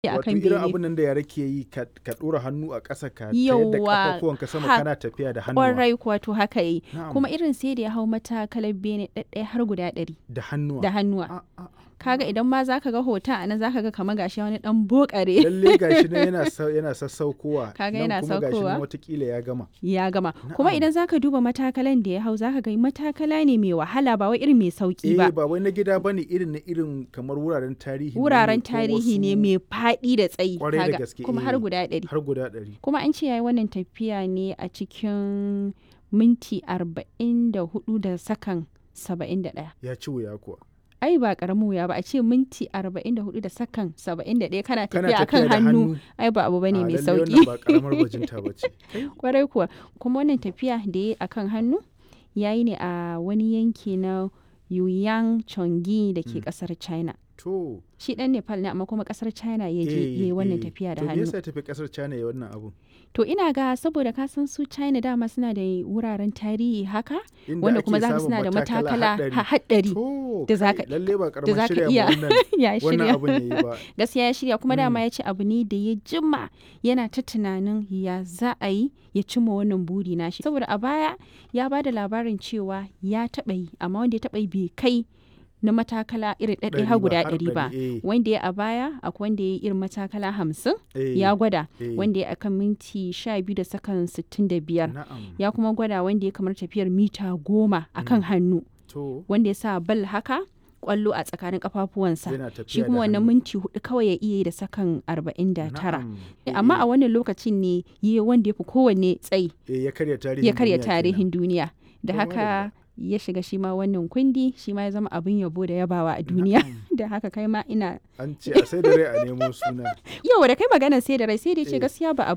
a Wato kan irin bene. abun nan da yara ke yi ka ka ɗora hannu a ƙasa ka tayar da Yawwa, ƙafafuwanka sama ha- kana tafiya da hannuwa. Kwarai kuwa to haka yi. Na'am. Kuma irin sai da ya hau matakalar bene ɗaɗɗaya har guda ɗari Da hannuwa. da hannuwa. A- a- Kaga idan ma za ka ga hoton a nan za ka ga kamar gashi wani ɗan bokare Lalle gashi nan yana sau- yana sassaukowa. Kaga nan yana kuma gashi saukowa. nan watakila ya gama. ya gama. Kuma Na'am. idan za ka duba matakalan da ya hau za ka ga matakala ne mai wahala ba wai irin mai sauki Eh ba. ba wai na gida bane irin na irin kamar wuraren tarihi. ne Wuraren ko tarihi ne wasu- mai faɗi da tsayi. Kwarai da kaga. gaske, Kuma eh. har guda ɗari. Har guda ɗari. Kuma an ce ya yi wannan tafiya ne a cikin minti arba'in da hudu da sakan saba'in da ɗaya. Ya ci wuya kuwa. ai ba karamin wuya ba a ce minti 44 da sakan 71 kana Kana tafiya akan tafiya da hannu hannu. ai ba abu bane A, mai lalle sauki wannan ba karamar bajinta ba ce. kwarai kuwa kuma wannan tafiya da ya akan hannu yayi ne a wani yanki na Yuyang Chongi da ke kasar China To. shi dan Nepal ne amma kuma kasar China ya je eh, yayi wannan eh. tafiya da To me hannu yasa ya tafi kasar China ya wannan abu? to ina ga saboda ka san su China dama suna da wuraren tarihi haka Inda wanda ake kuma za ka samun suna da matakala haɗari. ha- haɗari To, da kai, zaka- lalle ba da karamar za ka shirya iya ma wannan ya wannan shirya abun yayi ba. gaskiya ya shirya kuma dama ya ce abu ne da ya jima yana ta tunanin ya za a yi ya cimma wannan buri nashi saboda a baya ya ba da labarin cewa ya taɓa yi amma wanda ya taɓa yi bai kai na matakala irin ɗaɗɗaya Ɗari har ba, guda har ɗari ba ɗari, eh. wanda ya a baya akwai wanda ya yi irin matakala hamsin Eh, ya gwada eh. wanda ya akan minti sha biyu da sakan sittin da biyar Na'am. ya kuma gwada wanda ya kamar tafiyar mita goma akan hannu To, wanda ya sa bal haka kwallo a tsakanin kafafuwansa yana tafiya shi da kuma wannan hannu. minti hudu kawai ya iya yi da sakan arba'in da tara Na'am. amma a wannan lokacin ne yi wanda ya fi kowanne tsayi Eh, ya karya tarihin ya karya duniya kenan. tarihin duniya da To, haka ya shiga shi ma wannan kundi shi ma ya zama abin yabo da yabawa a duniya da haka kai ma ina An ce a sai da rai a nemo suna. yau da kai magana sai da rai sai da ya ce Eh. gaskiya ba